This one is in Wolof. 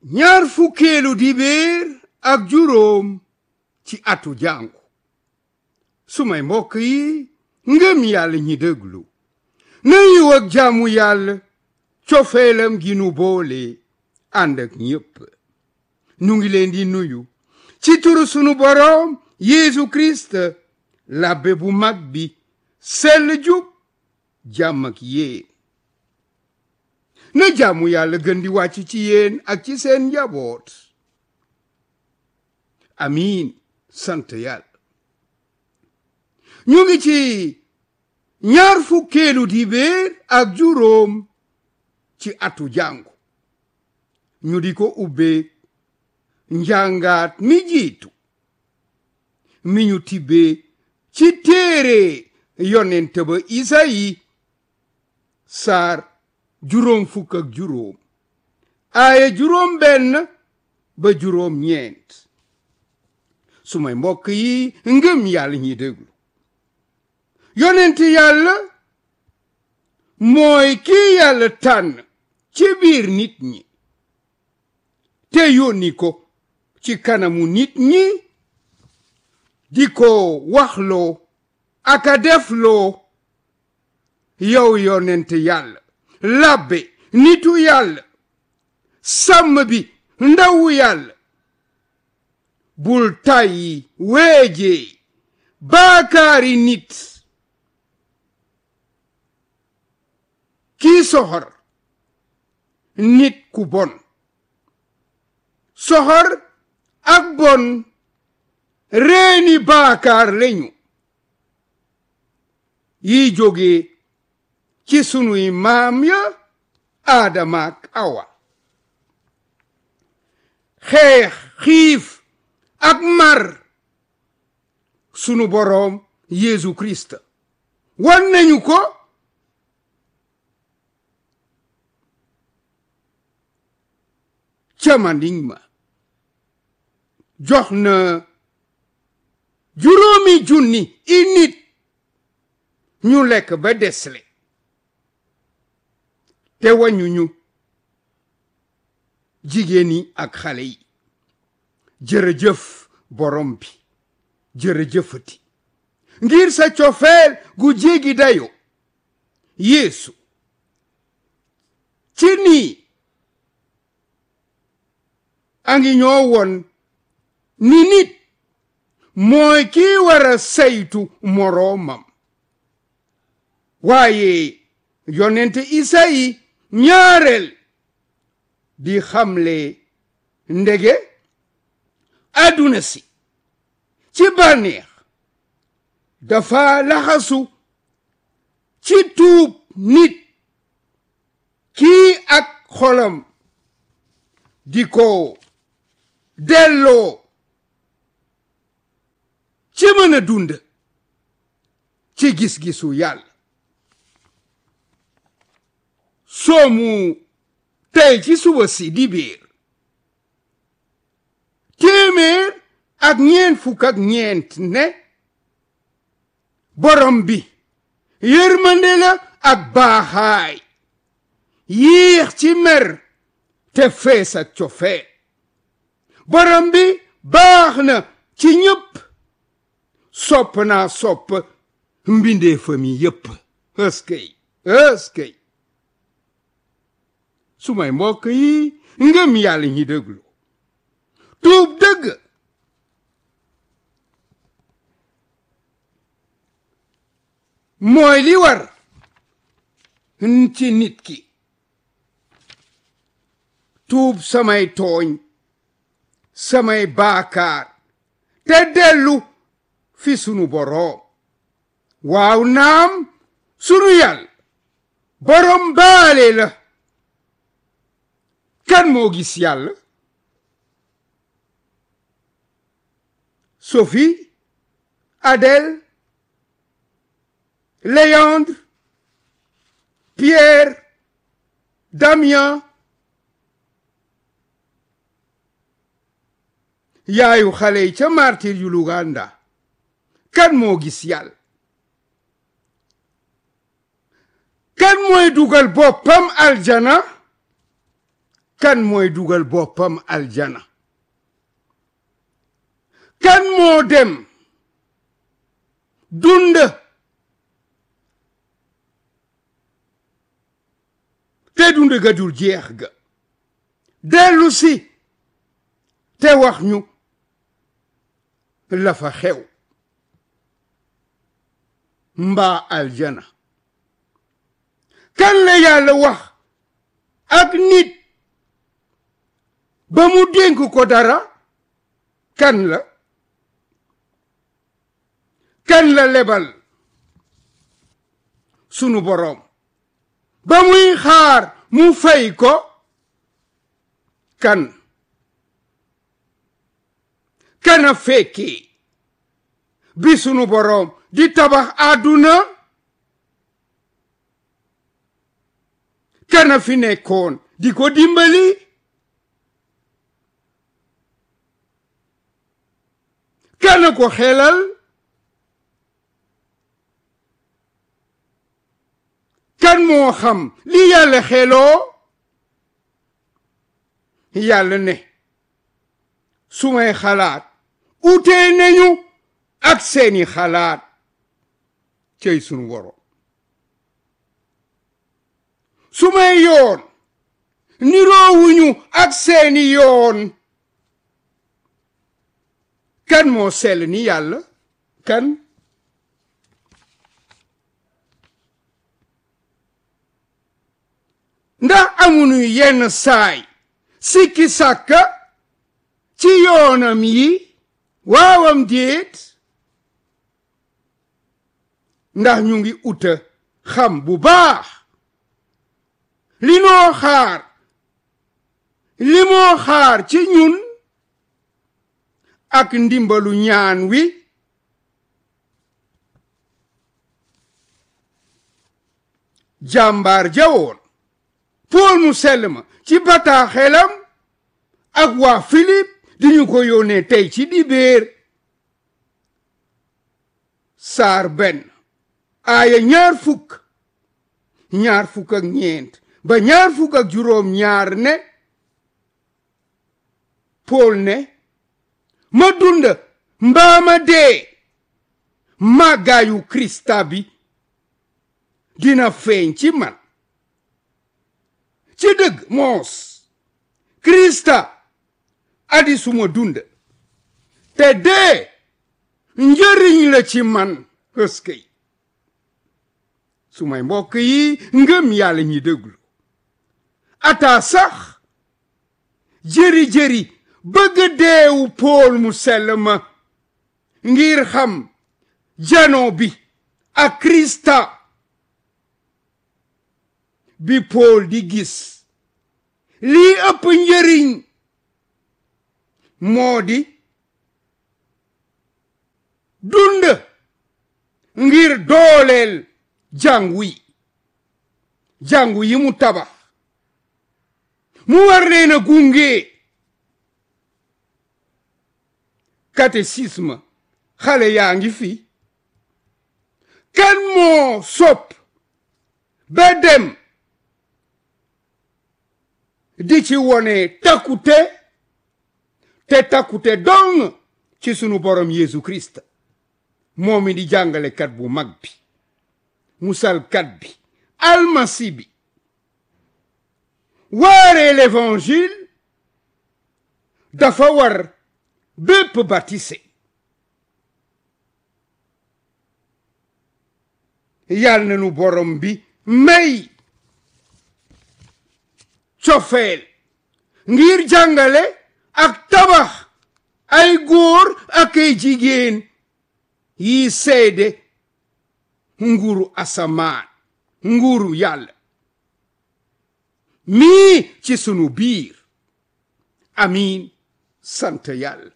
ñaar fukkeelu dibéer ak juróom ci atu jàngu sumay mbokk yi ngëm yàlla ñi déglu na yiw ak jaamu yàlla cofeelam gi nu boole ànd ak ñépp nu ngi leen di nuyu ci turu sunu boroom Yeesu Kirist labbe bu mag bi sell jub jàmm ak yéen na jaamu yàlla gën di wàcc ci yéen ak ci seen njaboot amiin sant yàlla ñu ngi ci ñaar fukkeelu dibéer ak juróom ci atu jàngu ñu di ko ubbee njàngaat mi jiitu mi ñu tibbee ci téere yonent ba Isayi saar juróom fukk ak juróom aaya juróom benn ba juróom ñeent sumay mbokk yi ngëm yàlla ñi déglu yonent yàlla mooy kii yàlla tànn ci biir nit ñi te yónni ko ci kanamu nit ñi di ko waxloo aka defloo yow yonent yàlla labbe nitu yàlla sàmm bi ndawu yàlla bul tàyyi weejee baakaari nit kii soxor nit ku bon soxor ak bon reeni baakaar lañu yi jóge ci sunuy maam ya aadama ak awa xeex xiif ak mar sunu boroom Yeesu Kirist wan nañu ko ca Manding ma jox na juróomi junni i nit ñu lekk ba desle te wañuñu jigéen yi ak xale yi jërëjëf borom bi jërëjëfati ngir sa cofeel gu jéggi dayo yeesu ci nii a ngi ñoo won ni nit mooy kii war a saytu moroomam waaye yonent Isayi ñaareel di xamle ndege àdduna si ci bànneex dafa laxasu ci tuub nit kii ak xolam di ko delloo ci mën a dund ci gis-gisu yàlla soomu tey ci suba si di biir téeméer ak ñeent fukk ak ñeent ne borom bi yërmande la ak baaxaay yiix ci mer te fees ak cofeel borom bi baax na ci ñëpp sopp naa sopp mbindee fami yépp ëskëy ëskëy sumay mbokk yi ngëm yàlla ñi déglu tuub dëgg mooy li war ci nit ki tuub samay tooñ samay baakaar te dellu fi sunu boroom waaw naam sunu yàlla boroom baale la kan moo gis yàlla Sophie Adèle Léandre Pierre Damien yaayu xale yi ca martir yu Luganda kan moo gis yàlla kan mooy dugal boppam aljana kan mooy dugal boppam aljana kan moo dem dund te dund ga dul jeex ga dellu si te wax ñu la fa xew mbaa aljana kan la yàlla wax ak nit ba mu dénk ko dara kan la kan la lebal sunu boroom ba muy xaar mu fay ko kan kana fekki bi sunu boroom di tabax àdduna kana fi nekkoon di ko dimbali kana ko xelal kan moo xam li yàlla xeloo yàlla ne su may xalaat utee nañu ak seeni xalaat cey sunu woro su may yoon niroowuñu ak seeni yoon kan moo sell ni yàlla kan ndax amuñu yenn saay sikki sàkka ci yoonam yi waawam déet ndax ñu ngi uta xam bu baax li noo xaar li moo xaar ci ñun ak ndimbalu ñaan wi jàmbaar jawoon pool mu sell ma ci bataaxelam ak waa Philippe di ñu ko yónnee tey ci dibéer saar benn aaya ñaar fukk ñaar fukk ak ñeent ba ñaar fukk ak juróom ñaar ne Pool ne ma dund mbaa ma dee màggaayu Krista bi dina feeñ ci man ci dëgg moos Krista adi suma dund te dee njëriñ la ci man ëskëy sumay mbokk yi ngëm yàlla ñi déglu ata sax jëri-jëri bëgg deewu pool mu sell ma ngir xam jano bi ak Krista bi pool di gis lii ëpp njëriñ moo di dund ngir dooleel jàngu yi jàngu yi mu tabax mu war leen a gunge catéchisme xale yaa ngi fi kan moo sopp ba dem di ci wone takkute te takkute dong ci sunu borom Yeesu Kirist moo mi di jàngalekat bu mag bi musalkat bi almasi bi waare l'évangile dafa war bépp baptisé yàlla na nu borom bi may cofeel ngir jàngale ak tabax ay góor ak ay jigéen yi seede nguuru asamaan nguuru yàlla mii ci sunu biir amiin sant yàlla